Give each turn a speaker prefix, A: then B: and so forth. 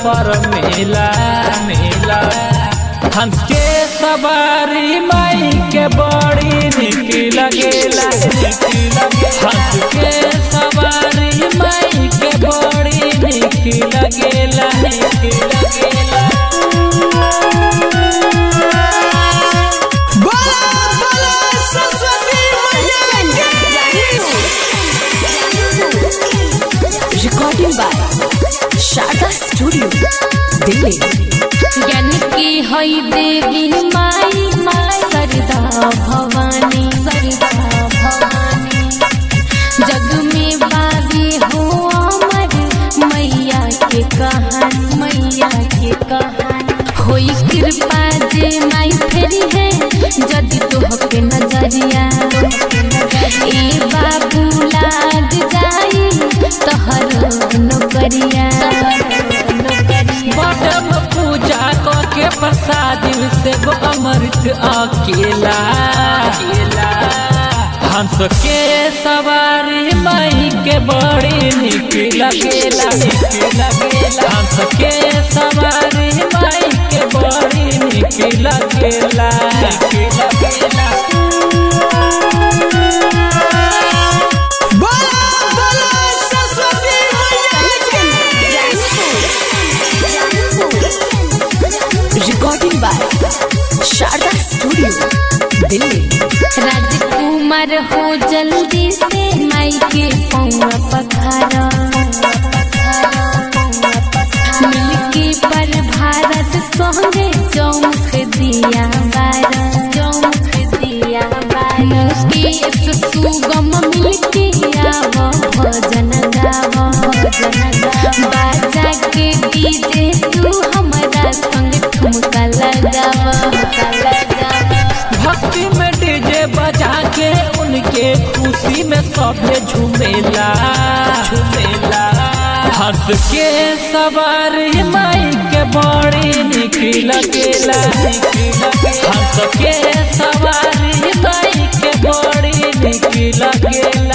A: पर मेला मेला हंस के सवारी माई के बड़ी निक लगेला निक लगेला हंस के सवारी माई के बड़ी निक लगेला निक लगेला
B: बोला बोला सरस्वती मैया
C: Recording by Sharda Studio, Delhi.
D: ज्ञान की हई देवी माई माई सरदा भवानी सरदा भवानी जग में बाबी हो अमर मैया के कहानी मैया के कहानी होई कृपा जे माई फेरी है जदि तोहके नजरिया ए बाबू लाग जाई तोहर नौकरिया नौकरिया
A: बटम पूजा क के प्रसाद से वो अमृत अकेला अकेला हंस के सवारी माई के बड़ी निक लगेला निक लगेला हंस के सवारी माई के बड़ी निक लगेला निक लगेला
B: बोला बोला Saraswati
C: Recording by Sharda Studio, Delhi.
D: राजकुमार हो जल्दी से माई के पौवा पखारा मिलके पर भारत संगे चौमुख दिया बारा चौमुख दिया बारा केस सुगम मिलके आव भजन गाव भजन गाव बाजा के डीजे तू हमारा संग ठुमका लगाव ठुमका लगाव
A: भक्ति में डीजे बजा के उनके खुशी में सबे झूमेला झूमेला हंस के सवारी माई के बड़ी निक लगेला निक लगेला हंस के सवारी माई के बड़ी निक लगेला